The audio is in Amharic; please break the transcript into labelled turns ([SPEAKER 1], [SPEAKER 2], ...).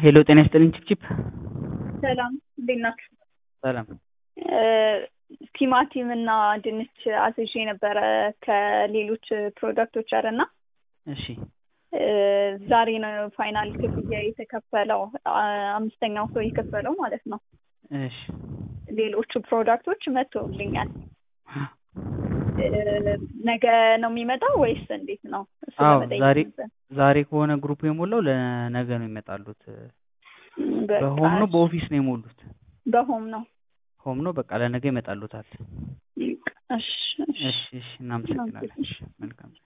[SPEAKER 1] ሄሎ ጤና ይስጥልኝ ቺፕቺፕ
[SPEAKER 2] ሰላም እንዴት ናችሁ?
[SPEAKER 1] ሰላም
[SPEAKER 2] ቲማቲም እና ድንች አዝዤ ነበረ ከሌሎች ፕሮዳክቶች ጋር እና
[SPEAKER 1] እሺ
[SPEAKER 2] ዛሬ ነው ፋይናል ክፍያ የተከፈለው አምስተኛው ሰው የከፈለው ማለት ነው።
[SPEAKER 1] እሺ
[SPEAKER 2] ሌሎቹ ፕሮዳክቶች መጥተውልኛል። ነገ ነው የሚመጣው ወይስ እንዴት ነው? እሱ
[SPEAKER 1] አዎ
[SPEAKER 2] ለመጠየቅ
[SPEAKER 1] ዛሬ
[SPEAKER 2] ነበር።
[SPEAKER 1] ዛሬ ከሆነ ግሩፕ የሞላው ለነገ ነው ይመጣሉት።
[SPEAKER 2] በቃ
[SPEAKER 1] በሆም ነው በኦፊስ ነው የሞሉት?
[SPEAKER 2] በሆም ነው።
[SPEAKER 1] ሆም ነው በቃ ለነገ ይመጣሉታል።
[SPEAKER 2] እሺ እሺ
[SPEAKER 1] እሺ እሺ እናመሰግናለን። እሺ መልካም